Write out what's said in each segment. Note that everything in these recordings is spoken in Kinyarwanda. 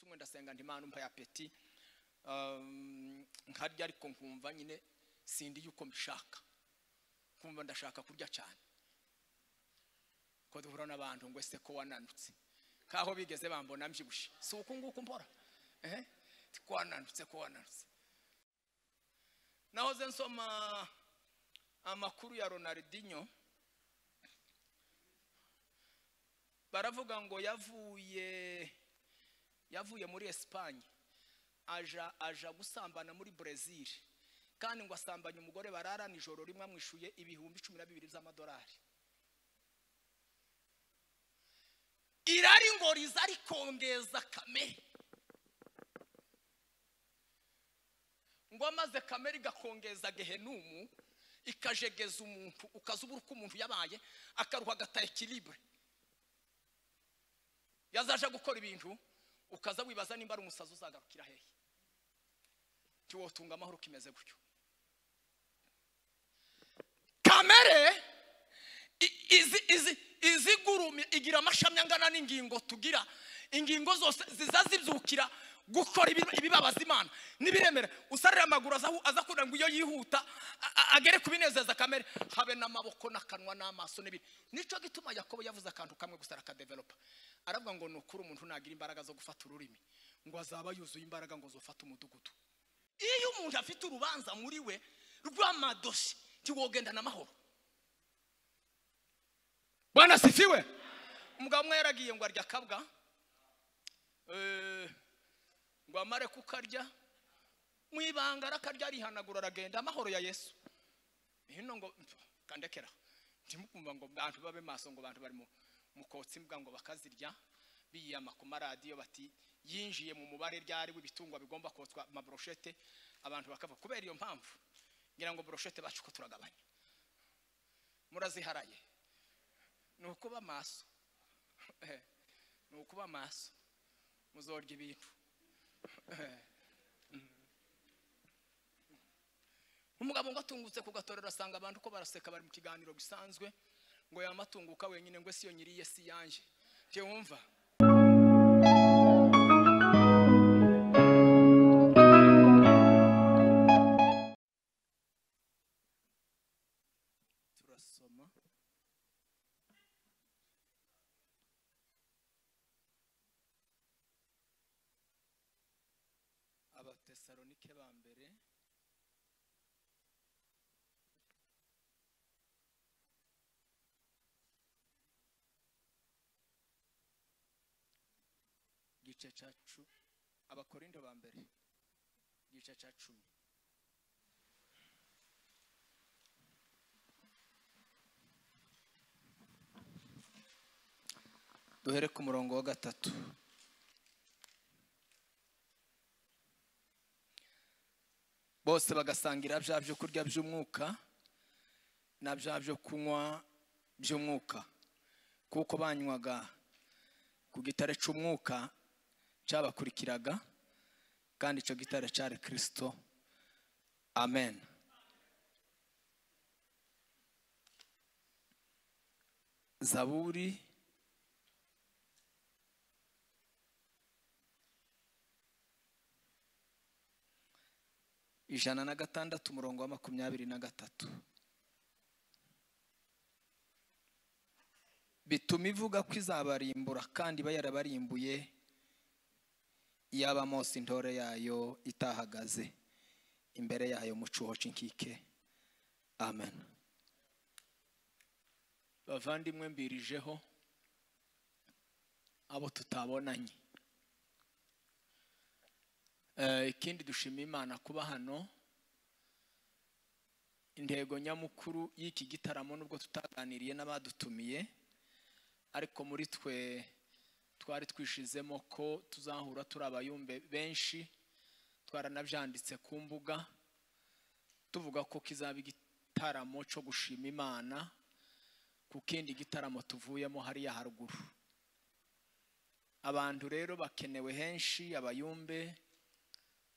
umwe ndasenga ndimana umpa ya peti um, nkarya ariko nkumva nyine sindi yuko mbishaka kumva ndashaka kurya cyane ko duhura n'abantu ngo ese ko wananutse kaho bigeze bambona mbyibushye si uku nguku mbora ehe ko wananutse ko wananutse nahoze nsoma amakuru ya ronaldinho baravuga ngo yavuye yavuye muri esipanye aja aja gusambana muri brezil kandi ngo asambanye umugore bararana ijoro rimwe amwishuye ibihumbi cumi na bibiri by'amadolari irari ngo riza rikongeza kamere ngo amaze kamere igakongeza gehenumu ikajegeza umuntu ukaza ubura uko umuntu yabaye akaruha agataye kiribure yazaje gukora ibintu ukaza wibaza nimba ari umusazi uzagarukira hehe ntiwotunga amahoro kimeze gutyo kamere izigurumye igira amashami angana n'ingingo tugira ingingo zose ziza zibyukira gukora ibibabaza imana ntibiremere usarira amaguru aza kugira ngo iyo yihuta agere ku binezeza kamere habe n'amaboko n'akanwa n'amaso n'ibindi nicyo gituma yakobo yavuze akantu kamwe gusa arakadeveropa aravuga ngo ni ukuri umuntu ntagira imbaraga zo gufata ururimi ngo azaba yuzuye imbaraga ngo zufate umudugudu iyo umuntu afite urubanza muri we rw'amadosi ntiwogendana amahoro bwana sifiwe umugabo umwe yaragiye ngo arya akabwa ngo amare kukarya mu ibanga arakarya arihanagura aragenda amahoro ya yesu hino ngo kandekera ntimukumva ngo bantu babe maso ngo bantu bari mu mukotsi mbwa ngo bakazirya biyama ku maradiyo bati yinjiye mu mubare ryari w'ibitungwa bigomba kotswa amaboroshete abantu bakava kubera iyo mpamvu ngira ngo boroshete bacu ko turagabanya muraziharaye ni ukuba maso ni ukuba maso muzorya ibintu umugabo ngo atungutse ku gatorero asanga abantu ko baraseka bari mu kiganiro gisanzwe ngo yamatunguka wenyine ngo siyo nyiriye si yanjye wumva turasoma abatesalonike ba mbere igice cya cumi abakorinto ba mbere igice cya cumi duhere ku murongo wa gatatu bose bagasangira bya byo kurya by'umwuka na bya byo kunywa by'umwuka kuko banywaga ku gitare cy'umwuka cyabakurikiraga kandi icyo gitare cyari kirisito amen zaburi ijana na gatandatu umurongo wa makumyabiri na gatatu bituma ivuga ko izabarimbura kandi iba yarabarimbuye yaba mose intore yayo itahagaze imbere yayo mucuho cinkike amen bavandimwe mbirijeho abo tutabonanye ikindi dushima imana kuba hano intego nyamukuru y'iki gitaramo nubwo tutaganiriye n'abadutumiye ariko muri twe twari twishizemo ko tuzahura turi abayumbe benshi twaranabyanditse ku mbuga tuvuga ko kizaba igitaramo cyo gushima imana ku kindi gitaramo tuvuyemo hariya haruguru abantu rero bakenewe henshi abayumbe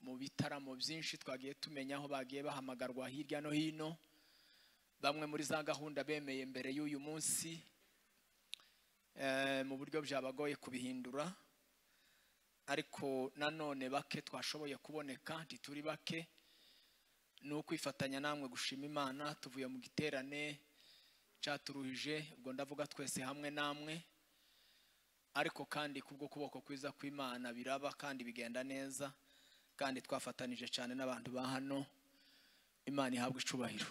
mu bitaramo byinshi twagiye tumenya aho bagiye bahamagarwa hirya no hino bamwe muri za gahunda bemeye mbere y'uyu munsi mu buryo byabagoye kubihindura ariko nanone bake twashoboye kuboneka ntituri bake ni ukwifatanya namwe gushima imana tuvuye mu giterane cyaturuhije ubwo ndavuga twese hamwe namwe ariko kandi kubwo kuboko kwiza kw'imana biraba kandi bigenda neza kandi twafatanije cyane n'abantu ba hano imana ihabwa icubahiro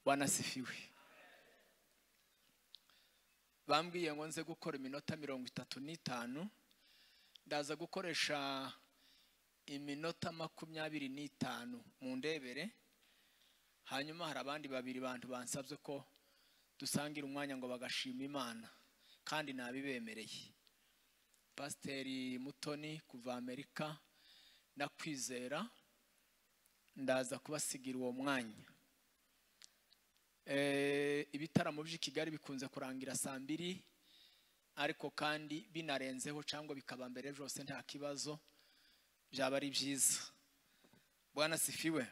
wanasifiwe bambwiye ngo nze gukora iminota mirongo itatu n'itanu ndaza gukoresha iminota makumyabiri n'itanu mu ndebere hanyuma hari abandi babiri bantu bansabye ko dusangira umwanya ngo bagashima imana kandi nabibemereye pasiteri mutoni kuva amerika nakwizera ndaza kubasigira uwo mwanya Eh, ibitaramo by'i kigali bikunze kurangira saa mbiri ariko kandi binarenzeho cyangwa bikaba mbere byose nta kibazo byaba ari byiza bwana sifiwe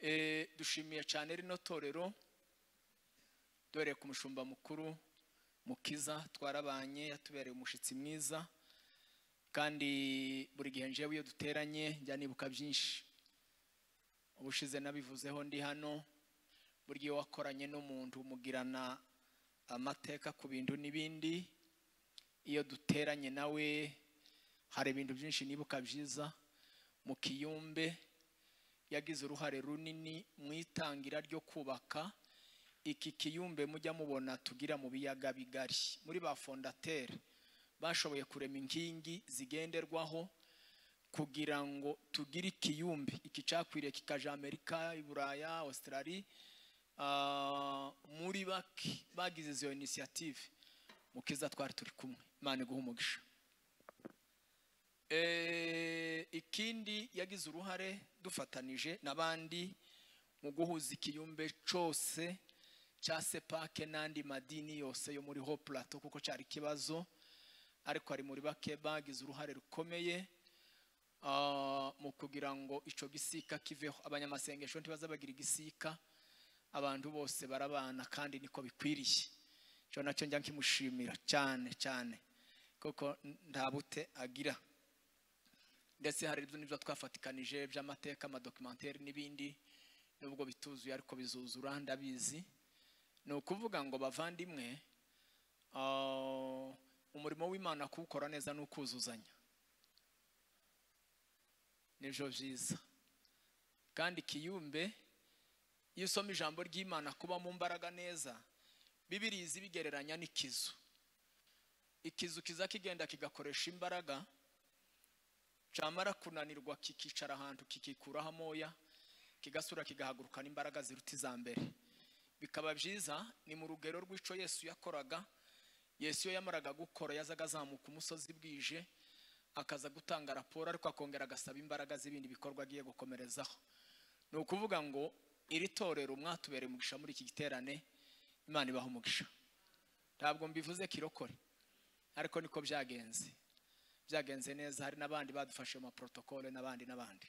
Eh, dushimiye cyane rino torero dore ku mushumba mukuru mukiza twarabanye yatubereye umushyitsi mwiza kandi buri gihe njewe iyo duteranye njya nibuka byinshi ubushize nabivuzeho ndi hano buri gihe wakoranye n'umuntu mugirana amateka ku bintu n'ibindi iyo duteranye nawe hari ibintu byinshi nibuka byiza mu kiyumbe yagize uruhare runini mu itangira ryo kubaka iki kiyumbe mujya mubona tugira mu biyaga bigari muri ba fondateri bashoboye kurema inkingi zigenderwaho kugira ngo tugire ikiyumbe iki cyakwiriye kikaja amerika iburaya australia Ah, muri bake bagize izo inisiyative mukiza twari turi kumwe imana iguha umugisha Eh, ikindi yagize uruhare dufatanije n'abandi mu guhuza ikiyumbe cyose cya sepake n'andi madini yose yo muri ho plateau kuko cyari ikibazo ariko ari muri bake bagize uruhare rukomeye ah, mu kugira ngo icyo gisika kiveho abanyamasengesho ntibaza bagira igisika abantu bose barabana kandi niko bikwiriye icyo nacyo njya nkimushimira cyane cyane kuko nta bute agira ndetse hari ibyo nibyo twafatikanije by'amateka amadokimenteri n'ibindi nubwo bituzuye ariko bizuzura ndabizi ni ukuvuga ngo bavandimwe ah, umurimo w'imana kuwukora neza ni ukuzuzanya nibyo byiza kandi ikiyumbe iyo usoma ijambo ry'imana kuba mu mbaraga neza bibiri izi bigereranya n'ikizu ikizu kiza kigenda kigakoresha imbaraga cyamara kunanirwa kikicara ahantu kikikuraho amoya kigasura kigahagurukana imbaraga ziruta iza mbere bikaba byiza ni mu rugero rw'icyo yesu yakoraga yesu iyo yamaraga gukora yazaga azamuka umusozi bwije akaza gutanga raporo ariko akongera agasaba imbaraga z'ibindi bikorwa agiye gukomerezaho ni ukuvuga ngo iri torero mwatubereye umugisha muri iki giterane imana ibaha umugisha ntabwo mbivuze kirokore ariko niko byagenze byagenze neza hari n'abandi badufashe mu maporotokole n'abandi n'abandi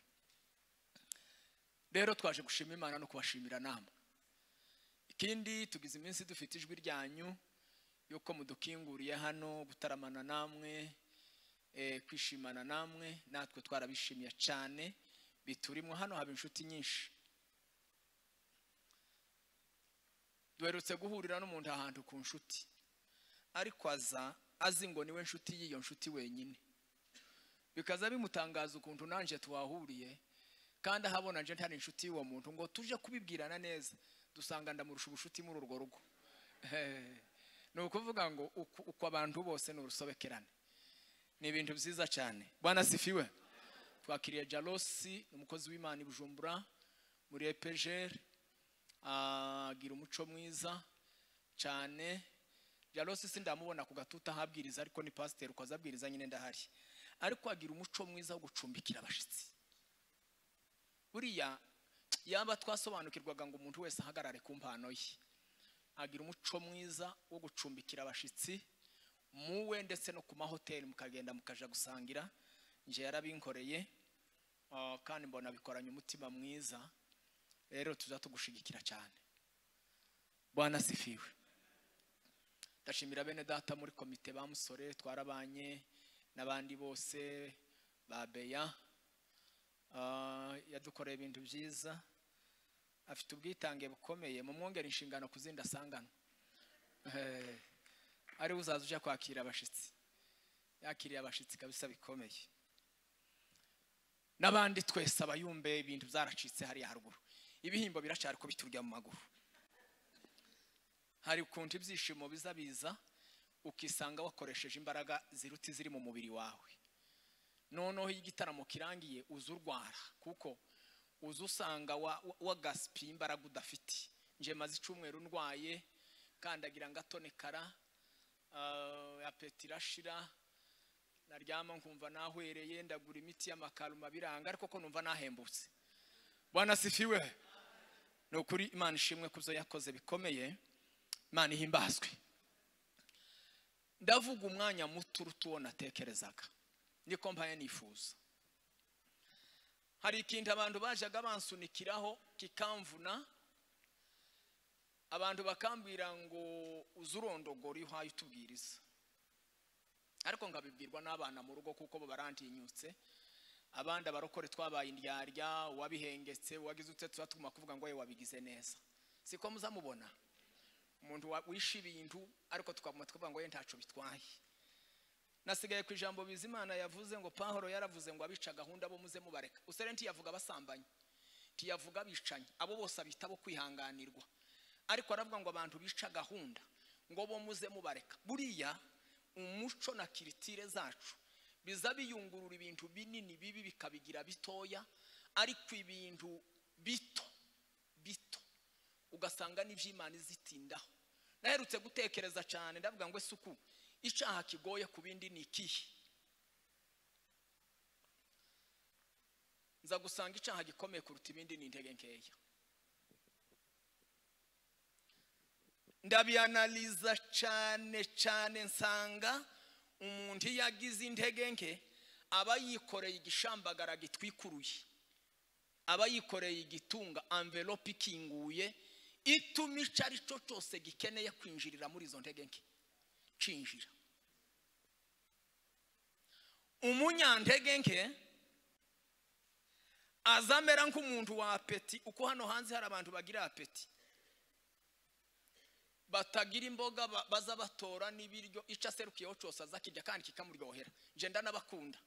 rero twaje gushima imana no kubashimira namwe ikindi tugize iminsi dufite ijwi ryanyu yuko mudukinguriye hano gutaramana namwe eh, kwishimana namwe natwe twarabishimiye cyane biturimwo hano haba inshuti nyinshi duherutse guhurira n'umuntu ahantu ku nshuti ariko aza azi ngo niwe nshuti y'iyo nshuti wenyine bikaza bimutangaza ukuntu nanjye twahuriye kandi ahabona nje ntari inshuti y'uwo muntu ngo tuje kubibwirana neza dusanga ndamurusha ubushuti muri urwo rugo Eh, ni ukuvuga ngo uku uku abantu bose ni urusobekerane ni ibintu byiza cyane bwana sifiwe twakiriye jarosi umukozi w'imana i bujumbura muri epejeri agira umuco mwiza cyane jarosi si ndamubona ku gatuta ahabwiriza ariko ni pasiteri uko azabwiriza nyine ndahari ariko agira umuco mwiza wo gucumbikira abashyitsi buriya yaba twasobanukirwaga ngo umuntu wese ahagarare ku mpano ye agira umuco mwiza wo gucumbikira abashyitsi muwe ndetse no ku mahoteli mukagenda mukaja gusangira nje yarabinkoreye ah, kandi mbona bikoranye umutima mwiza rero tuza tugushigikira cyane bwana sifiwe ndashimira bene data muri komite ba musore twarabanye n'abandi bose ba beya Ah, yadukoreye ibintu byiza afite ubwitange bukomeye mu mwongera inshingano ku zindi asanganywe Eh, ariwe uzaza ujya kwakira abashyitsi yakiriye abashyitsi kabisa bikomeye n'abandi twese abayumbe ibintu byaracitse hariya haruguru ibihembo biracyari ko biturya mu maguru hari ukuntu ibyishimo biza biza ukisanga wakoresheje imbaraga ziruta iziri mu mubiri wawe noneho iyo igitaramo kirangiye uza urwara kuko uza usanga wa- wa- wagasipiye imbaraga udafite nje maze icumweru ndwaye kandagira ngatonekara ah, apeti irashira naryama nkumva nahwereye ndagura imiti y'amakaruma biranga ariko ko numva nahembutse bwana sifiwe ni ukuri imana ishimwe ku byo yakoze bikomeye imana ihimbazwe ndavuga umwanya muto uruta uwo natekerezaga niko mpaye nifuza hari ikintu abantu bajyaga bansunikiraho kikamvuna abantu bakambwira ngo uze urondogora iyo uhaye utubwiriza ariko nkabibwirwa n'abana mu rugo kuko bo barantinyutse abandi abarokore twabaye indyarya uwabihengetse uwagize utse tuba tuguma kuvuga ngo we wabigize neza siko muzamubona umuntu wa- wishe ibintu ariko tukaguma tukavuga ngo we ntaco bitwaye nasigaye ku ijambo bizimana yavuze ngo pahoro yaravuze ngo abica gahunda bo muze mubareka usere ntiyavuga abasambanyi ntiyavuga abicanyi abo bose abita bo kwihanganirwa ariko aravuga ngo abantu bica gahunda ngo bo muze mubareka buriya umuco na kiritire zacu biza biyungurura ibintu binini bibi bikabigira bitoya ariko ibintu bito bito ugasanga n'iby'imana izitindaho naherutse gutekereza cyane ndavuga ngo isuku icyaha kigoye ku bindi ni ikihe nza gusanga icyaha gikomeye kuruta ibindi ni intege nkeya ndabianaliza cyane cyane nsanga umuntu iyo agize intege nke aba yikoreye igishambagara gitwikuruye aba yikoreye igitunga envelope ikinguye ituma icyo ari cyo cyose gikeneye kwinjirira muri izo ntege nke cinjira umunyantege nke azamera nk'umuntu wa apeti uko hano hanze hari abantu bagira apeti batagira imboga ba- baza batora n'ibiryo icyo aserukiyeho cyose azakirya kandi kikamuryohera ngenda n'abakunda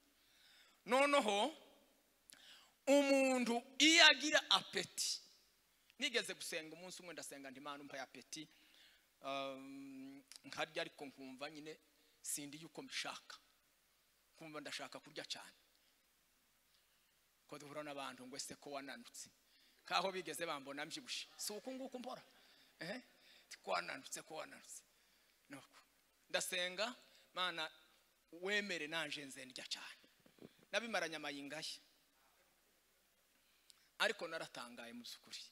noneho umuntu iyo agira apeti nigeze gusenga umunsi umwe ndasenga ndimana mpaye apeti um, nkarya ariko nkumva nyine sindi yuko mbishaka nkumva ndashaka kurya cyane ko duhura n'abantu ngo ese ko wananutse kaho bigeze bambona mbyibushye si uku nguku mbora ehe ko wananutse ko wananutse nuko ndasenga mana wemere nanje nze ndya cyane nabimaranye amayinga ye ariko naratangaye mu by'ukuri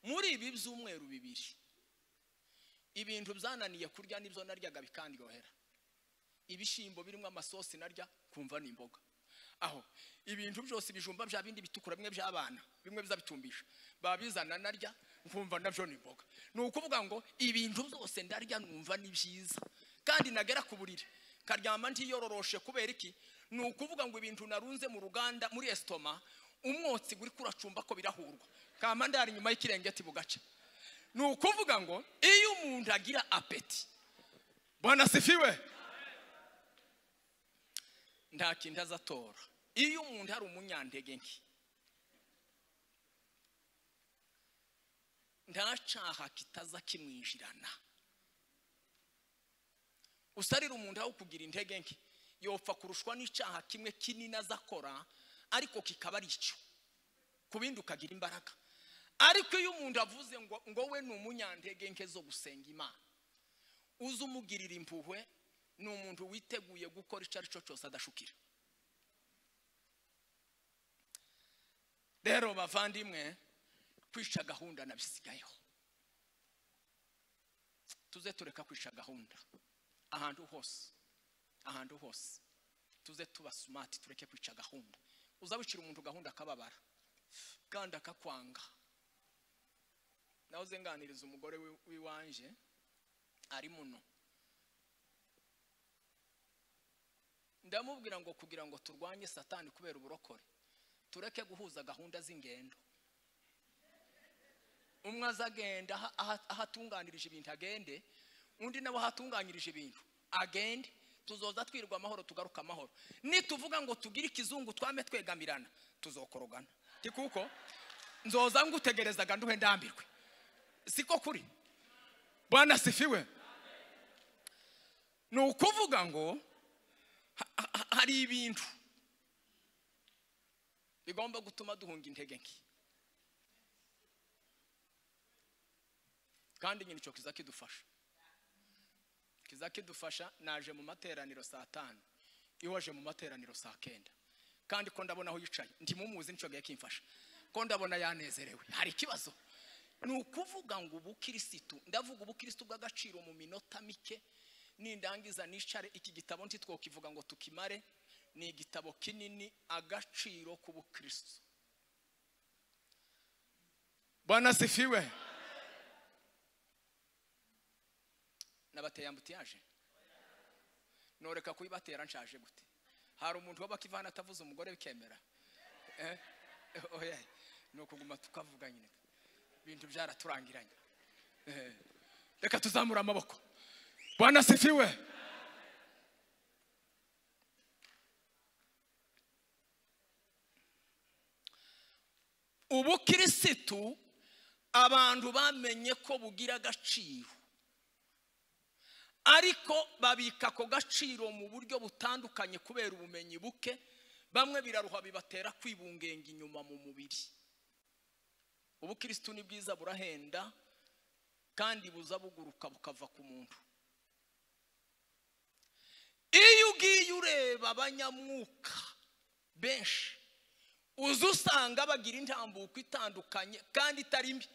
muri ibi byumweru bibiri ibintu byananiye kurya nibyo naryaga bikandyohera ibishyimbo birimo amasosi narya kumva ni imboga aho ibintu byose ibijumba bya bindi bitukura bimwe by'abana bimwe biza bitumbisha babizana narya nkumva nabyo ni imboga ni ukuvuga ngo ibintu byose ndarya numva ni byiza kandi nagera ku buriri karyama ntiyororoshe kubera iki ni ukuvuga ngo ibintu narunze mu ruganda muri esitoma umwotsi uri kuracumba ko birahurwa kama ndari inyuma y'ikirengeti bugaca ni ukuvuga ngo iyo umuntu agira apeti bwana sifiwe nta kindi azatora iyo umuntu ari umunyantege nke ntacaha kitaza kimwinjirana usarira umuntu aho kugira intege nke yopfa kurushwa n'icyaha kimwe kinini azakora ariko kikaba ari icyo ku bindi ukagira imbaraga ariko iyo umuntu avuze ngo ngo we ni umunyantege nke zo gusenga imana uza umugirira impuhwe ni umuntu witeguye gukora icyo ari cyo cyose adashukira rero bavandimwe kwica gahunda nabisigayeho tuze tureka kwica gahunda ahantu hose ahantu hose tuze tuba sumati tureke kwica gahunda uza wicira umuntu gahunda akababara kandi akakwanga nawe uze nganiriza umugore wi- w'iwanje ari muno ndamubwira ngo kugira ngo turwanye satani kubera uburokore tureke guhuza gahunda z'ingendo umwe azagenda aha- aha- aho atunganirije ibintu agende undi nawe aho atunganyirije ibintu agende tuzoza twirwa amahoro tugaruka amahoro nituvuga ngo tugire ikizungu twame twegamirana tuzokorogana Ti kuko nzoza ngutegerezaga nduhe ndambirwe siko kuri bwana sifiwe ni ukuvuga ngo ha- ha- hari ibintu bigomba gutuma duhunga intege nke kandi nyine icyo kiza kidufasha kiza kidufasha naje mu materaniro saa tanu iwe aje mu materaniro saa kenda kandi ko ndabona aho yicaye ntimumuzi nicyo gahe kimfasha ko ndabona yanezerewe hari ikibazo ni ukuvuga ngo ubukirisitu ndavuga ubukirisitu bw'agaciro mu minota mike nindangiza nicare iki gitabo ntitwokivuga ngo tukimare ni igitabo kinini agaciro k'ubukirisitu bwana sifiwe nabateye ambutiyaje noreka kuyibatera nshaje gute hari umuntu waba akivana atavuze umugore bikemera Eh? oya ni ukuguma tukavuga nyine ibintu byaraturangiranye Eh. reka tuzamure amaboko bwana sifiwe ubukirisitu abantu bamenye ko bugira agaciro ariko babika ako gaciro mu buryo butandukanye kubera ubumenyi buke bamwe biraruha bibatera kwibungenga inyuma mu mubiri ubukirisitu ni bwiza burahenda kandi buza buguruka bukava ku muntu iyo ugiye ureba abanyamwuka benshi uza usanga bagira intambuko itandukanye kandi itari mbi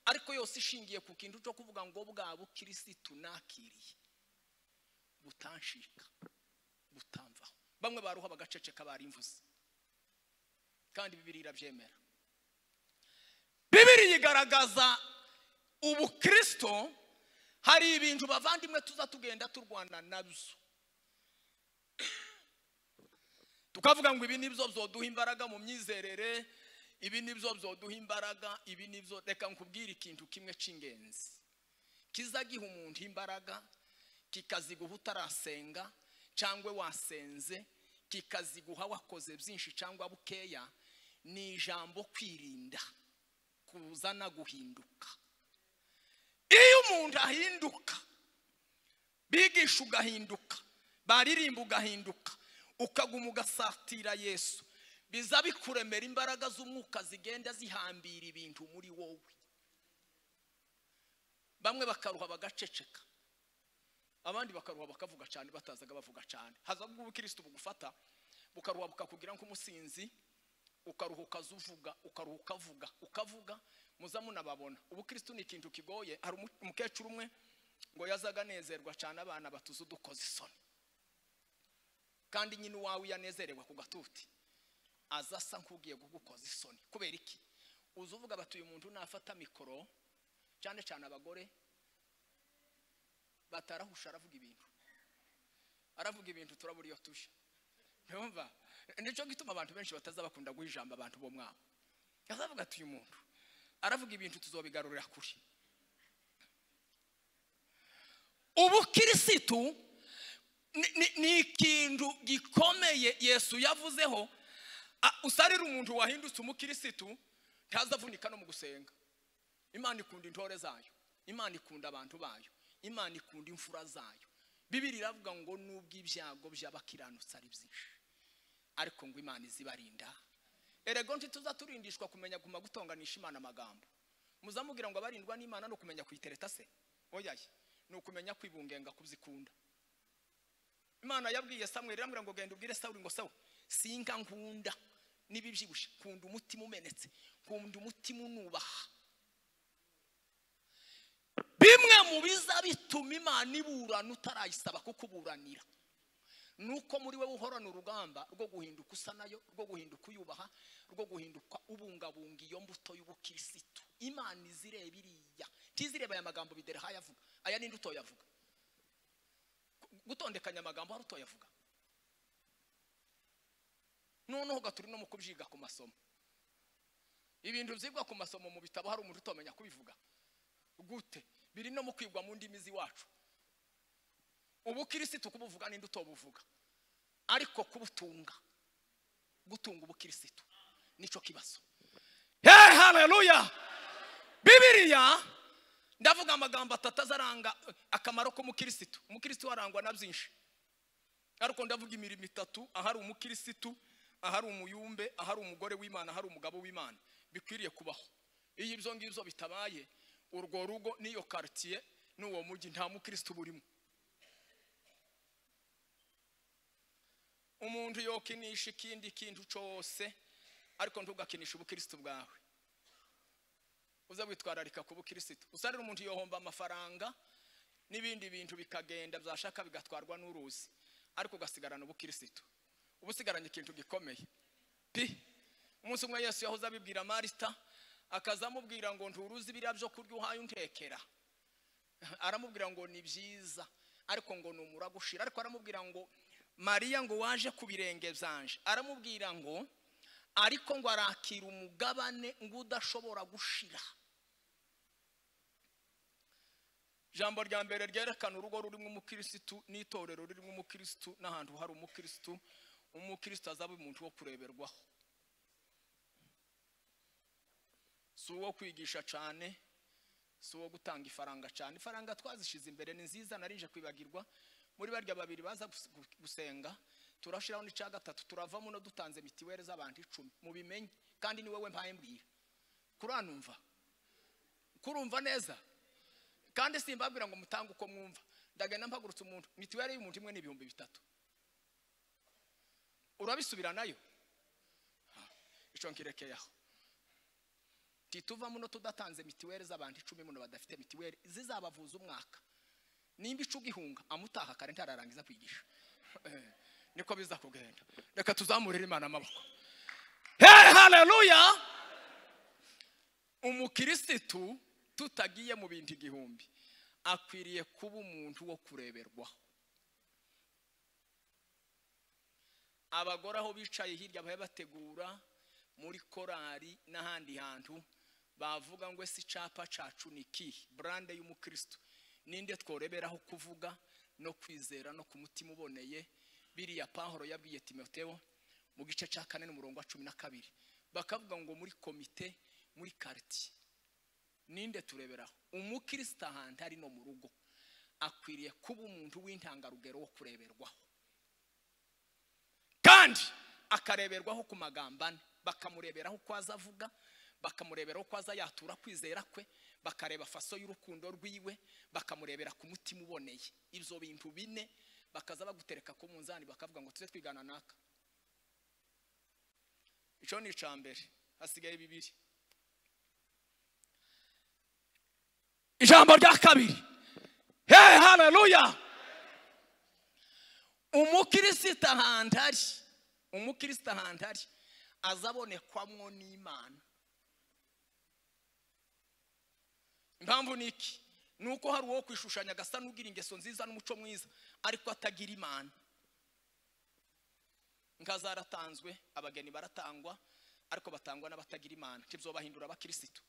ariko yose ishingiye ku kintu cyo kuvuga ngo bwa bukirisitu nakiriye butanshika butamvaho bamwe baruha bagaceceka barimvuze kandi bibiri irabyemera bibiri yigaragaza ubukristo hari ibintu bavandimwe tuza tugenda turwana nabyo tukavuga ngo ibi nibyo byoduha imbaraga mu myizerere ibi nibyo byoduha imbaraga ibi nibyo reka nkubwire ikintu kimwe cy'ingenzi kiza giha umuntu imbaraga kikaziguha utarasenga cyangwa wasenze kikaziguha wakoze byinshi cyangwa bukeya ni ijambo kwirinda kuzana guhinduka iyo umuntu ahinduka bigisha ugahinduka baririmba ugahinduka ukaguma ugasatira yesu biza bikuremera imbaraga z'umwuka zigenda zihambira ibintu muri wowe bamwe bakaruha bagaceceka abandi bakaruha bakavuga cyane batazaga bavuga cyane hazamo ubukirisitu bugufata bukaruha bukakugira nk'umusinzi ukaruha ukazuvuga ukaruha ukavuga ukavuga muza munababona ubukirisitu ni ikintu kigoye hari umu- umukecuru umwe ngo yazaga anezerwa cyane abana batuze udukoze isoni kandi nyine uwawe yanezerewe ku gatuti aza asa nk'ugiye kugukoza isoni kubera iki uza uvuga batuye umuntu nafata mikoro cyane cyane abagore batarahusha aravuga ibintu aravuga ibintu turabura iyo tuja ntumva nicyo gituma abantu benshi bataza bakunda guha ijambo abantu bo mwabo azavuga ati uyu muntu aravuga ibintu tuzobigarurira kure ubukirisitu ni- ni- ni ikintu gikomeye yesu yavuzeho A- usarira umuntu wahindutse umukirisitu ntazavunika no mu gusenga imana ikunda intore zayo imana ikunda abantu bayo imana ikunda imfura zayo bibiri iravuga ngo nubwo ibyago by'abakiranutsi ari byinshi ariko ngo imana izibarinda erego ntituza turindishwa kumenya guma gutonganisha imana amagambo muzamubwira ngo abarindwa n'imana ni ukumenya kuyitereta se oyaye ni ukumenya kwibungenga kubyikunda imana yabwiye samweli iramubwira ngo genda ubwire sawuli ngo sawu singa nkunda n'ibibyibushye nkunda umutima umenetse nkunda umutima unubaha bimwe mu biza bituma imana iburana utarayisaba kukuburanira ni uko muri wowe uhorana urugamba rwo guhinduka usa nayo rwo guhinduka uyubaha rwo guhinduka ubungabunga iyo mbuto y'ubukirisitu imana izireba iriya ntizireba aya magambo bidera aho ayavuga aya ninde utoyavuga gutondekanya amagambo hari utoyavuga noneho gaturi no mu kubyiga ku masomo ibintu byigwa ku masomo mu bitabo hari umuntu utamenya kubivuga gute biri no mu kwigwa mu ndimi z'iwacu ubukirisitu kubuvuga ninde utobuvuga ariko kubutunga gutunga ubukirisitu nicyo kibazo hey haleluya bibiriya ndavuga amagambo atatu azaranga akamaro k'umukirisitu umukirisitu arangwa na byinshi ariko ndavuga imirimo itatu ahari umukirisitu ahari umuyumbe ahari umugore w'imana ahari umugabo w'imana bikwiriye kubaho iyo ibyo ngibyo bitabaye urwo rugo n'iyo karitsiye n'uwo mujyi nta mukirisitu burimo umuntu yokinisha ikindi kintu cyose ariko ntugakinishe ubukirisitu bwawe uze witwararika ku bukirisitu usarira umuntu yohomba amafaranga n'ibindi bintu bikagenda byashaka bigatwarwa n'uruzi ariko ugasigarana ubukirisitu uba usigaranye ikintu gikomeye pi umunsi umwe yesu yahoze abibwira marita akaza amubwira ngo nturuzi biriya byo kurya uhaye untekera aramubwira ngo ni byiza ariko ngo ni umuragushira ariko aramubwira ngo mariya ngo waje ku birenge byanje aramubwira ngo ariko ngo arakira umugabane ngo udashobora gushira ijambo rya mbere ryerekana urugo rurimo umukirisitu n'itorero ririmo umukirisitu n'ahantu hari umukirisitu umukirisitu azaba umuntu wo kureberwaho si uwo kwigisha cyane si uwo gutanga ifaranga cyane ifaranga twazishyize imbere ni nziza narinje kwibagirwa muri barya babiri baza gusenga turashiraho n'icya gatatu turava muno dutanze mitiweli z'abantu icumi mubimenye kandi ni wowe mpaye mbwira kuranumva kurumva neza kandi simbabwira ngo mutange uko mwumva ndagenda mpagurutse umuntu mitiweli y'umuntu imwe ni ibihumbi bitatu urabisubira nayo icyo nkirekeyeho tituva muno tudatanze mitiweli z'abantu icumi muno badafite mitiweli zizabavuza umwaka nimba icu ugihunga amutaha kare ntararangiza kwigisha niko biza kugenda reka tuzamurire imana amaboko hehe haleluya umukirisitu tutagiye mu bintu igihumbi akwiriye kuba umuntu wo kureberwaho abagore aho bicaye hirya bahe bategura muri korari n'ahandi hantu bavuga ngo ese icyapa cyacu ni ki burande y'umukirisitu ninde tworeberaho kuvuga no kwizera no ku mutima uboneye biriya pahoro yabwiye timotewo mu gice cya kane n'umurongo wa cumi na kabiri bakavuga ngo muri komite muri karitsiye ninde tureberaho umukirisitu ahantu ari no mu rugo akwiriye kuba umuntu w'intangarugero wo kureberwaho kandi akareberwaho ku magambo ane bakamureberaho uko aza avuga bakamureberaho ko aza yatura kwizera kwe bakareba faso y'urukundo rwiwe bakamurebera ku mutima uboneye ibyo bintu bine bakaza bagutereka ku munzani bakavuga ngo tujye twigana naka icyo ni icya mbere hasigaye bibiri ijambo rya kabiri hehe haleluya umukirisita ahantu ari umukirisita ahantu ari azabonekwamwo n'imana impamvu ni iki ni uko hari uwo kwishushanya agasa n'ugira ingeso nziza n'umuco mwiza ariko atagira imana inka zaratanzwe abageni baratangwa ariko batangwa n'abatagira imana ntibyo bahindura abakirisitu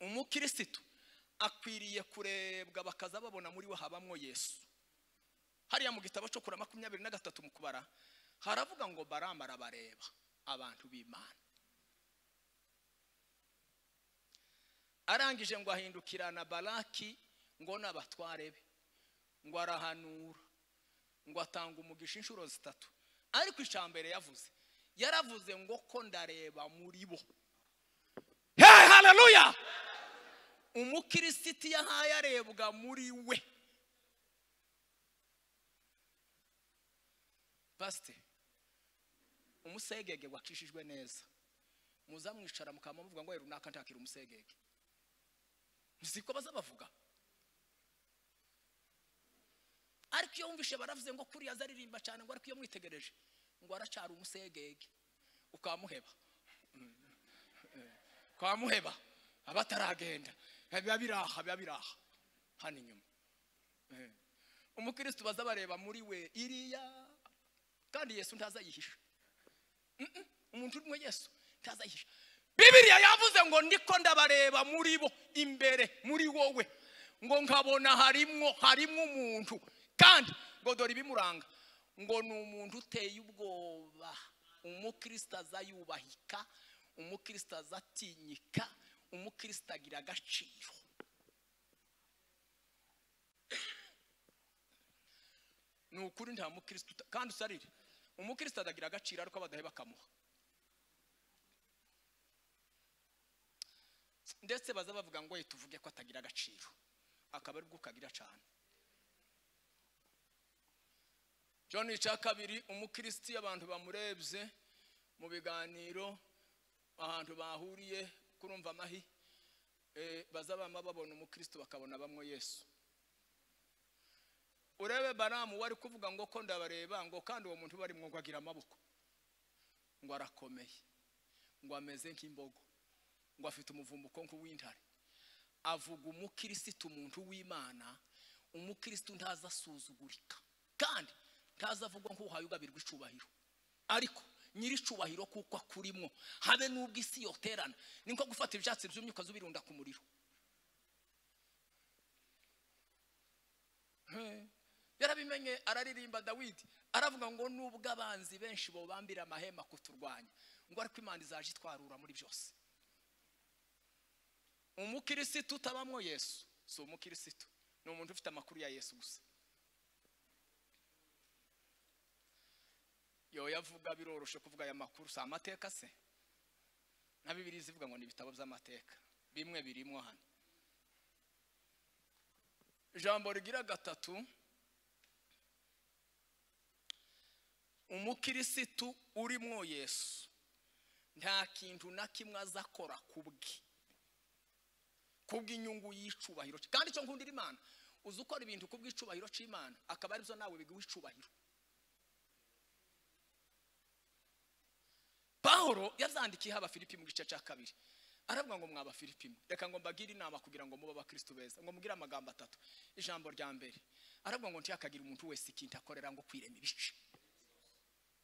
umukirisitu akwiriye kurebwa bakaza babona muri we habamwo yesu hariya mu gitabo cyo kura makumyabiri na gatatu mu kubara haravuga ngo baramara bareba abantu b'imana arangije ngo ahindukirana baraki ngo n'abatware be ngo arahanura ngo atanga umugisha inshuro zitatu ariko icambere yavuze yaravuze ngo ko ndareba muri bo hehe haleluya umukirisiti yahaye arebwa muri we pasite umusegege wakishijwe neza muzamwicara mukamuvuga ngo runaka ntakira umusegege siko bazabavuga ariko iyo wumvishe baravuze ngo kuriya azaririmba cyane ngo ariko iyo mwitegereje ngo aracara umusegege ukamuheba ukamuheba abataragenda biba biraha biba biraha hano inyuma umukristo baza bareba muri we iriya kandi yesu ntazayihisha Mm-mm, umuntu urimo yesu ntazayihisha bibiriya yavuze ngo ndiko ndabareba muri bo imbere muri wowe ngo nkabona harimwo harimwo umuntu kandi ngo dore ibimuranga ngo ni umuntu uteye ubwoba umukristo azayubahika umukristo azatinyika umukristo agira agaciro ni ukuri nta mukristo uta- kandi usarire umukristo atagira agaciro ariko abadahe bakamuha ndetse baza bavuga ngo ye tuvuge ko atagira agaciro akaba aribwo ukagira cyane john cya kabiri umukristi abantu bamurebye mu biganiro ahantu bahuriye kurumva amahi eh, baza bama babona umukristo bakabona bamwe yesu urebe baramu wari kuvuga ngo ko ndabareba ngo kandi uwo muntu barimo ngo agira amaboko ngo arakomeye ngo ameze nk'imbogo ngo afite umuvumbuko nk'uw'intare avuga umukirisitu umuntu w'imana umukirisitu ntaza asuzugurika kandi ntaza avugwa nk'uhaye ugabirwa icubahiro ariko nyiri icubahiro kuko akurimo habe n'ubwo isi yoterana ni nko gufata ibyatsi byumye ukazubirunda ku muriro yarabimenye araririmba dawidi aravuga ngo nubwo abanzi benshi bobambira amahema kuturwanya ngo ariko imana izaje itwarura muri byose umukirisitu utabamo yesu si umukirisitu ni umuntu ufite amakuru ya yesu gusa yoya avuga biroroshe kuvuga aya makuru si amateka se na bibiri zivuga ngo ni ibitabo by'amateka bimwe birimo hano ijambo rigira gatatu umukirisitu urimwo yesu nta kintu na kimwe azakora kubwe kubw'inyungu y'icubahiro cye kandi icyo nkundira imana uzi ukora ibintu kubw'icubahiro cy'imana akaba aribyo nawe biguha icubahiro pahoro yazandikiyeho abafilipi mu gice cya kabiri aravuga ngo mwa Abafilipi mwe reka ngo mbagire inama kugira ngo mube abakristo beza ngo mubwire amagambo atatu ijambo rya mbere aravuga ngo ntiyakagira umuntu wese ikintu akorera ngo kwirema ibice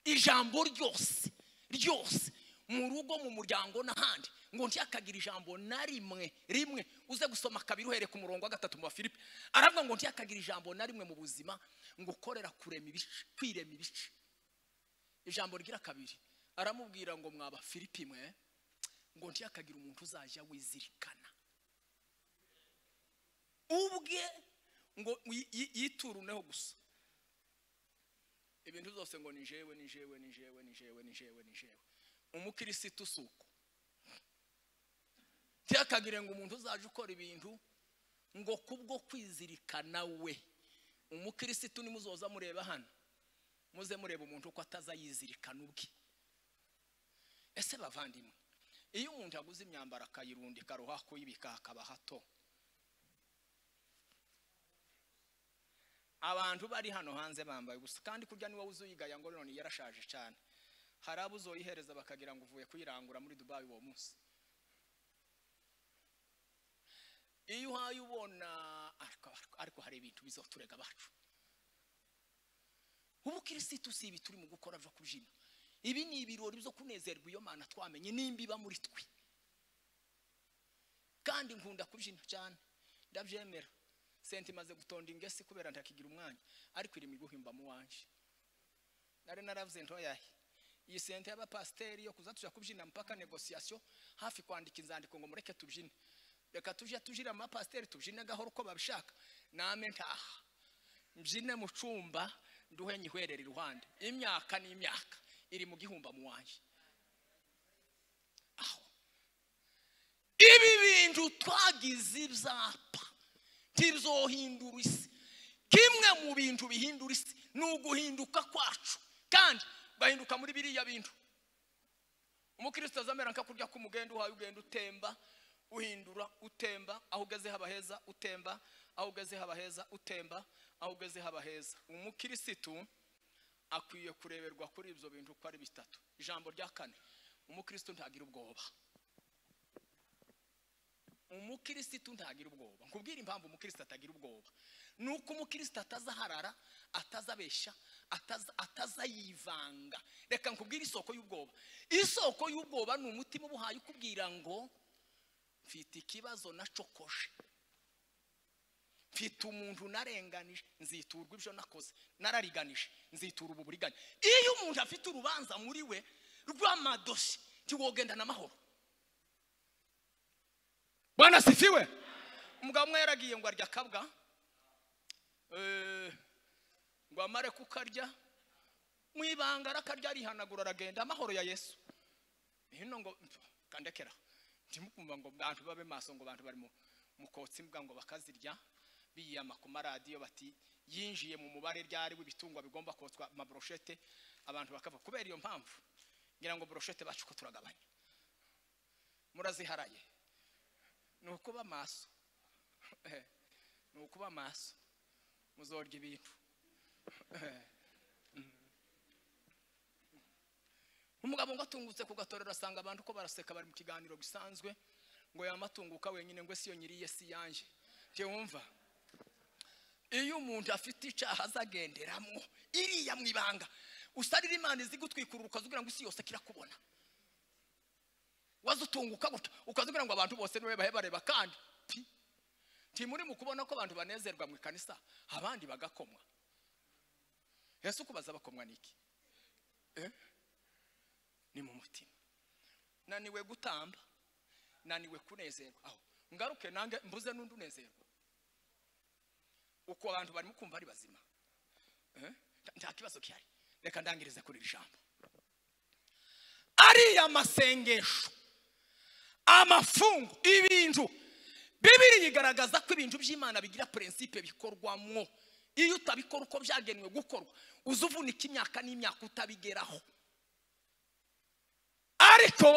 ijambo ryose ryose mu rugo mu muryango n'ahandi ngo ntiyakagira ijambo na rimwe rimwe uze gusoma kabiri uhereye ku murongo wa gatatu mu bafilipi aravuga ngo ntiyakagira ijambo na rimwe mu buzima ngo ukorera kurema ibice kwirema ibice ijambo rigira kabiri aramubwira ngo mwa Abafilipi mwe ngo ntiyakagira umuntu uzajya wizirikana ubwe ngo yi- yi- yituruneho gusa ibintu byose ngo ni jewe ni jewe ni jewe ni jewe ni jewe ni jewe umukirisitu si uko ntiyakagire ngo umuntu uzaje ukora ibintu ngo kubwo kwizirikana we umukirisitu nimuzoza mureba hano muze mureba umuntu uko ataza yizirikana ubwe ese bavandimwe iyo umuntu aguze imyambaro akayirundika aroha kuyibika hakaba hato abantu bari hano hanze bambaye ubusa kandi kurya niwe uzi uyigaya ngo none yarashaje cyane hari abo uzoyihereza bakagira ngo uvuye kuyirangura muri dubayi uwo munsi iyo uhaye ubona ariko- ariko hari ibintu bizoturega abacu ubukirisitu si ibi turi mu gukora byo kubyina ibi ni ibirori byo kunezerwa iyo mana twamenye nimba iba muri twe kandi nkunda kubyina cyane ndabyemera senti imaze gutonda ingesi kubera ndakigira umwanya ariko iri miguhimba mu wanjye nari naravuze ntoyahe iyi sente y'abapasiteri yo kuza tujya kubyina mpaka negosiyasiyo hafi kwandika inzandiko ngo mureke tubyine reka tujye tujira mu bapasiteri tubyine gahoro uko babishaka name ntaha mbyine mu cyumba nduhe nyihwerere iruhande imyaka ni imyaka iri mu gihumba mu wanjye aho ibi bintu twagize ibyapa ntibizohindura isi kimwe mu bintu bihindura isi ni uguhinduka kwacu kandi ugahinduka muri biriya bintu umukristo azamera nka kurya k'umugenda uhaye ugenda utemba uhindura utemba aho ugeze haba heza utemba aho ugeze haba heza utemba aho ugeze haba heza umukirisitu akwiye kureberwa kuri ibyo bintu uko ari bitatu ijambo rya kane umukristo ntagira ubwoba umukirisitu ntagira ubwoba nkubwire impamvu umukirisitu atagira ubwoba ni uko umukirisitu atazaharara atazabeshya atazayivanga reka nkubwire isoko y'ubwoba isoko y'ubwoba ni umutima ubuhaye ukubwira ngo mfite ikibazo na cokoje mfite umuntu narenganije nziturwa ibyo nakoze narariganije nzitura ubu buriganya iyo umuntu afite urubanza muri we rw'amadosi ntiwogendana amahoro bwana sifiwe umugabo umwe yaragiye ngo arya akabwa eh, ngo amare kukarya mu ibanga arakarya arihanagura aragenda amahoro ya yesu hino ngo kandekera ntimukumva ngo bantu babe maso ngo bantu bari mu mukotsi mbwa ngo bakazirya biyama ku maradiyo bati yinjiye mu mubare ryari w'ibitungwa bigomba kotswa amaboroshete abantu bakava kubera iyo mpamvu ngira ngo boroshete bacu ko turagabanya muraziharaye ni ukuba maso Eh, ni ukuba maso muzorya ibintu Eh, mm. umugabo ngo atungutse ku gatorero asanga abantu ko baraseka bari mu kiganiro gisanzwe ngo yamatunguka wenyine ngo siyo nyiriye si yanjye ntiwumva iyo umuntu afite icyaha azagenderamo iriya mu ibanga usarira imana izi gutwikurura ukazugira ngo isi yose kirakubona wazutunguka gutya ukazugira ngo abantu bose niwe bahe bareba kandi ti ntimuri mu kubona ko abantu banezerwa mu ikanisa abandi bagakomwa yesu kubaza bakomwa n'iki Eh? ni mu mutima naniwe gutamba naniwe kunezerwa aho ngaruke nange mbuze n'undi unezerwa uko abantu barimo kumva ari bazima Eh? Nta- nta kibazo gihari reka ndangirize kuri iri jambo ariya masengesho amafungo ibintu bibiri yigaragaza ko ibintu by'imana bigira prinsipe bikorwamwo iyo utabikora uko byagenwe gukorwa uza uvunika imyaka n'imyaka utabigeraho ariko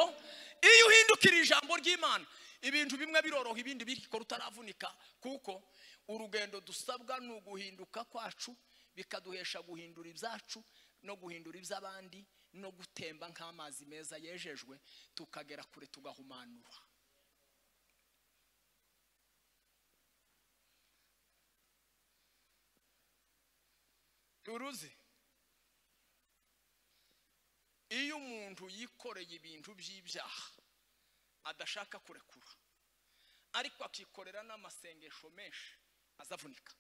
iyo uhindukira ijambo ry'imana ibintu bimwe biroroha ibindi bikora utaravunika kuko urugendo dusabwa ni uguhinduka kwacu bikaduhesha guhindura ibyacu no guhindura iby'abandi no gutemba nk'amazi meza yejejwe tukagera kure tugahumanura uruzi iyo umuntu yikoreye ibintu by'ibyaha adashaka kurekura ariko akikorera n'amasengesho menshi azavunika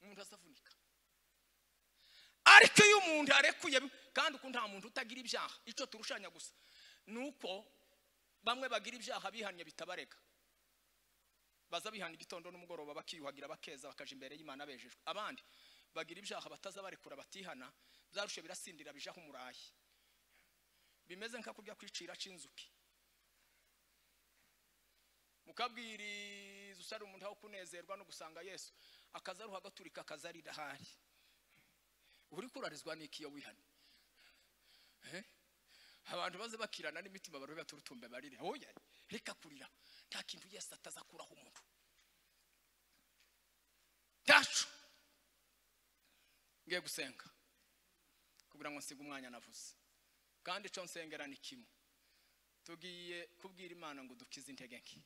umuntu azavunika ariko iyo umuntu arekuye kandi uko nta muntu utagira ibyaha icyo turushanya gusa ni uko bamwe bagira ibyaha bihanye bitabarega baza bihana igitondo n'umugoroba bakiyuhagira bakeza bakaja imbere y'imana bejejwe abandi bagira ibyaha bataza barekura batihana byarushe birasindira bijaho umurayi bimeze nka kurya kwicira c'inzuki mukabwiriza usari umuntu aho kunezerwa no gusanga yesu akaza aruha agaturika akaza arira ahari uri kurarizwa n'iki iyo wihanye Eh? abantu baze bakirana n'imitima barobe baturutumbe barire oya reka kurira nta kintu yesu atazakuraho umuntu tacu ngiye gusenga kugira ngo nsige umwanya navuze kandi icyo nsengera ni kimwe tugiye kubwira imana ngo dukize intege nke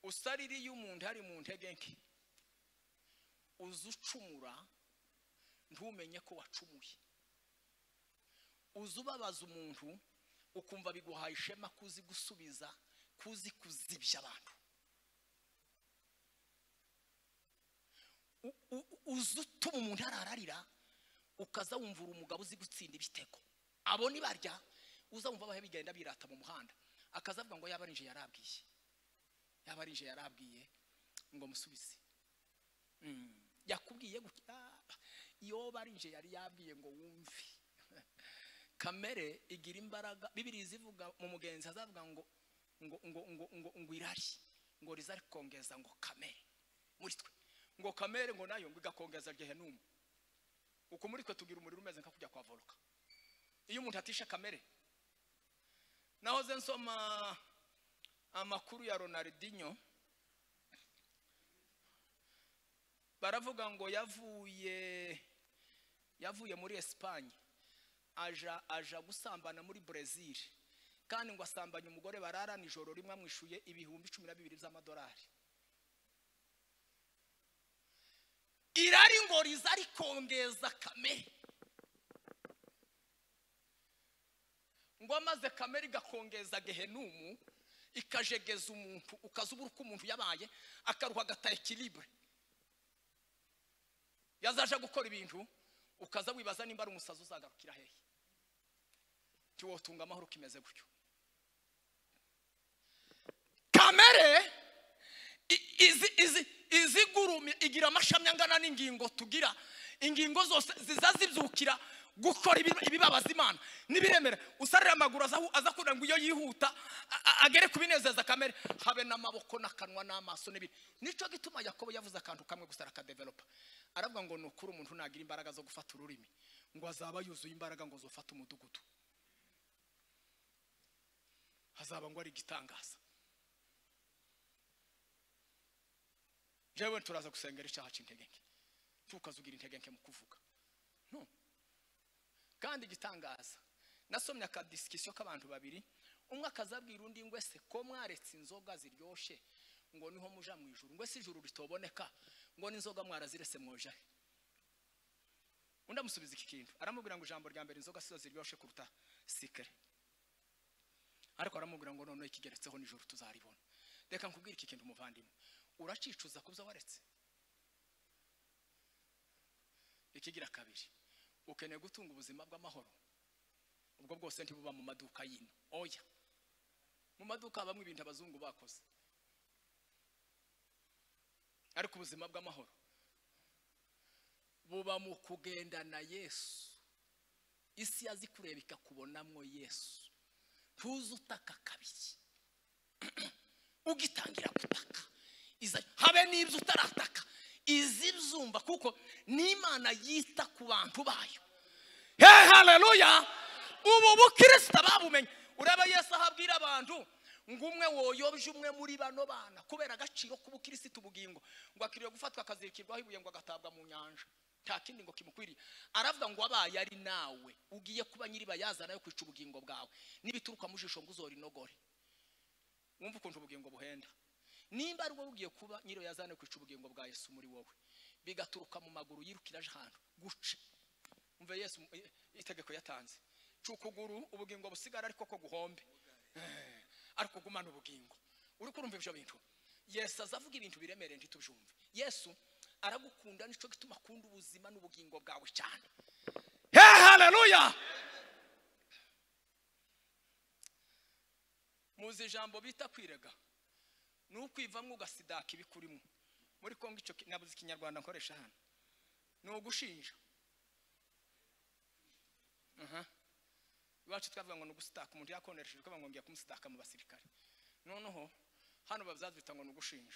usarira iyo umuntu ari mu ntege nke uza ucumura ntumenye ko wacumuye uza ubabaza umuntu ukumva biguhaye ishema kuzi gusubiza kuzi kuzibya abantu U- u- uza utuma umuntu arararira ukaza wumvura umugabo uzi gutsinda ibitego abo ni barya uza wumva abahe bigenda birata mu muhanda akaza avuga ngo yaba ari inje yarabwiye yaba ari inje yarabwiye ngo musubize Mm. yakubwiye gutya iyo barinje yari yabwiye ngo wumve kamere igira imbaraga bibiri zivuga mu mugenzi azavuga ngo ngo ngo ngo ngo ngo irari ngo rizari kongeza ngo kamere muri twe ngo kamere ngo nayo ngo igakongeza gehenumu uko muri twe tugira umuriro umeze nka kujya kwa voruka iyo umuntu atishe kamere nahoze nsoma amakuru ya Ronaldinho baravuga ngo yavuye yavuye muri esipanye aja aja gusambana muri brezil kandi ngo asambanye umugore bararana ijoro rimwe amwishuye ibihumbi cumi na bibiri by'amadolari irari ngo riza rikongeza kamere ngo maze kamere igakongeza gehenumu ikajegeza umuntu ukaza ubura uko umuntu yabaye akaruha agata ekiribure yazaje gukora ibintu ukaza wibaza nimba ari umusazi uzagarukira hehe ntiwotunga amahoro kimeze gutyo kamere i- izi izi izigurumye igira amashami angana n'ingingo tugira ingingo zose ziza zibyukira gukora ibi- ibibabaza imana n'ibiremera usarira amaguru aza ahu- aza kugira ngo iyo yihuta a- a- agere ku binezeza kamere habe n'amaboko n'akanwa n'amaso n'ibindi nicyo gituma yakobo yavuze akantu kamwe gusa arakadevelopa aravuga ngo ni ukuri umuntu nagira imbaraga zo gufata ururimi ngo azaba yuzuye imbaraga ngo zofate umudugudu hazaba ngo ari igitangaza jewe turaza gusengera icyaha cy'intege nke tukazugira intege nke mu kuvuga no kandi igitangaza nasomye akadisikisiyo k'abantu babiri umwe akazabwira undi ngo ese ko mwaretse inzoga ziryoshye ngo niho muja mu ijuru ngo ese ijuru ritoboneka ngo n'inzoga mwarazirese mwoja he undi amusubiza iki kintu aramubwira ngo ijambo rya mbere inzoga sizo ziryoshye kuruta sikere ariko aramubwira ngo noneho ikigeretseho nijoro tuzaribona reka nkubwire iki kintu muvandimwe uracicuza kubyo waretse ikigira kabiri ukeneye gutunga ubuzima bw'amahoro ubwo bwose ntibuba mu maduka y'ino oya mu maduka habamo ibintu abazungu bakoze ariko ubuzima bw'amahoro buba mu kugendana yesu isi yazi kureba ikakubonamo yesu ntuze utaka kabiri ugitangira gutaka iza habe n'ibyo utarataka izibyumva kuko n'imana yita ku bantu bayo he haleluya ubu bukirisita babumenye uraba yesu aho abwira abantu ngo umwe woyobye umwe muri bano bana kubera agaciro k'ubukirisitu bugingo ngo akwiriye gufatwa akazirikirwaho ibuye ngo agatabwa mu nyanja nta kindi ngo kimukwiriye aravuga ngo wabaye ari nawe ugiye kuba nyiribayazana yo kwica ubugingo bwawe n'ibituruka mu jisho ngo uzorinogore wumva ukuntu ubugingo buhenda nimba ari wowe ugiye kuba nyiri yazane kwica ubugingo bwa yesu muri wowe bigaturuka mu maguru yirukira aje ahantu guce umva yesu eh, itegeko yatanze cuka ukuguru ubugingo busigara ariko ko guhombe Eh, ariko gumana ubugingo uri kurumva ibyo bintu yesu aza avuga ibintu biremereye ntitubyumve yesu aragukunda nicyo gituma akunda ubuzima n'ubugingo bwawe cyane he haleluya muzi ijambo bita kwirega ni ukwivamo ugasidaka ibikurimo muri kongo icyo ki- nabuze ikinyarwanda nkoresha hano ni ugushinja Aha. iwacu twavuga ngo ni ugusitaka umuntu yakonesheje ukavuga ngo ngiye kumusitaka mu basirikare noneho hano babyazita ngo ni ugushinja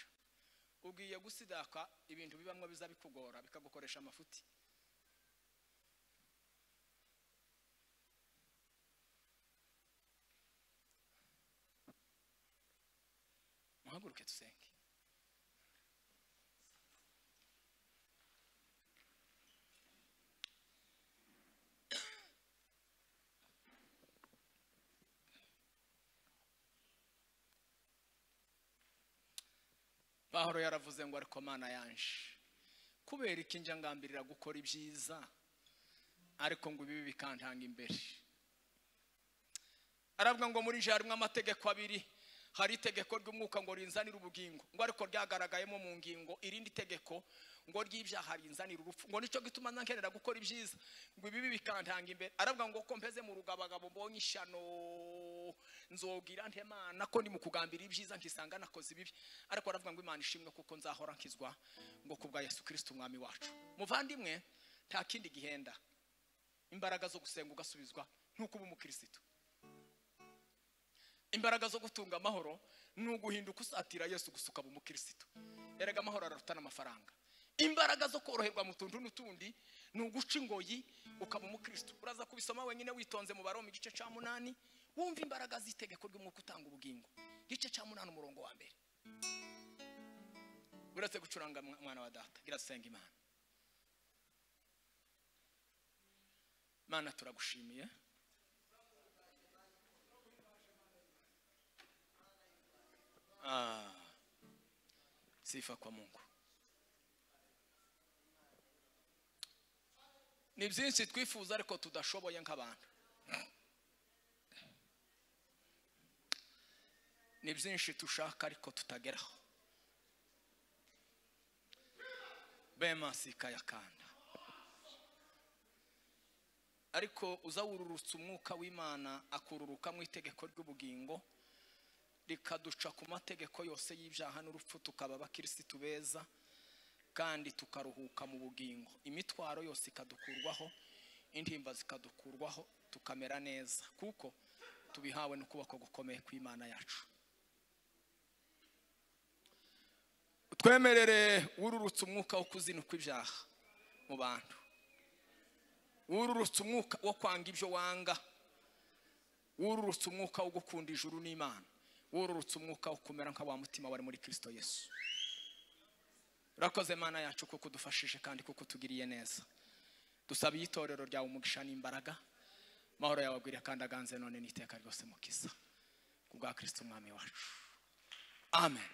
ugiye gusidaka ibintu bibamo biza bikugora bikagukoresha amafuti muhaguruke dusenge pahoro yaravuze ngo ariko mana yanje kubera iki njya ngambirira gukora ibyiza ariko ngo ibibi bikantanga imbere aravuga ngo muri jya harimo amategeko abiri hari itegeko ry'umwuka ngo rinzanire ubugingo ngo ariko ryagaragayemo mu ngingo irindi tegeko ngo ry'ibyaha rinzanire urupfu ngo nicyo gituma nkenera gukora ibyiza ngo ibibi bikantanga imbere aravuga ngo ko mpeze mu rugabagabo mbonye ishyano nzobwira nte mana ko ndi mu kugambira ibyiza nkisanga nakoze ibibi ariko aravuga ngo imana ishimwe kuko nzahora nkizwa ngo ku bwa yesu kirisita umwami wacu muvandimwe nta kindi gihenda imbaraga zo gusenga ugasubizwa nk'uko uba umukirisitu imbaraga zo gutunga amahoro ni uguhinduka usatira yesu gusa ukaba umukirisitu erega amahoro araruta n'amafaranga imbaraga zo koroherwa mu tuntu n'utundi ni uguca ingoyi ukaba umukirisitu uraza kubisoma wenyine witonze mu baroma igice cya munani wumva imbaraga z'itegeko ry'umwuka utanga ubugingo igice cya munani umurongo wa mbere uretse gucuranga mwa- mwana wa data birasenga imana mana turagushimiye Ah. sifa kwa mungu ni byinshi twifuza ariko tudashoboye nk'abantu ni byinshi dushaka ariko tutageraho bema sikayakanda ariko uzawururutsa umwuka w'imana akururukamo itegeko ry'ubugingo rikaduca ku mategeko yose y'ibyaha n'urupfu tukaba abakirisitu beza kandi tukaruhuka mu bugingo imitwaro yose ikadukurwaho intimba zikadukurwaho tukamera neza kuko tubihawe n'ukuboko gukomeye kw'imana yacu twemerere wururutse umwuka wo kuzinukwa ibyaha mu bantu wururutse umwuka wo kwanga ibyo wanga wururutse umwuka wo gukunda ijuru n'imana wururutse umwuka wo kumera nka wa mutima wari muri kirisito yesu urakoze mana yacu kuko udufashije kandi kuko utugiriye neza dusabiye itorero ryawe umugisha n'imbaraga amahoro yawe agwiriye kandi aganze none n'iteka ryose mukiza ku bwa kirisito umwami wacu amen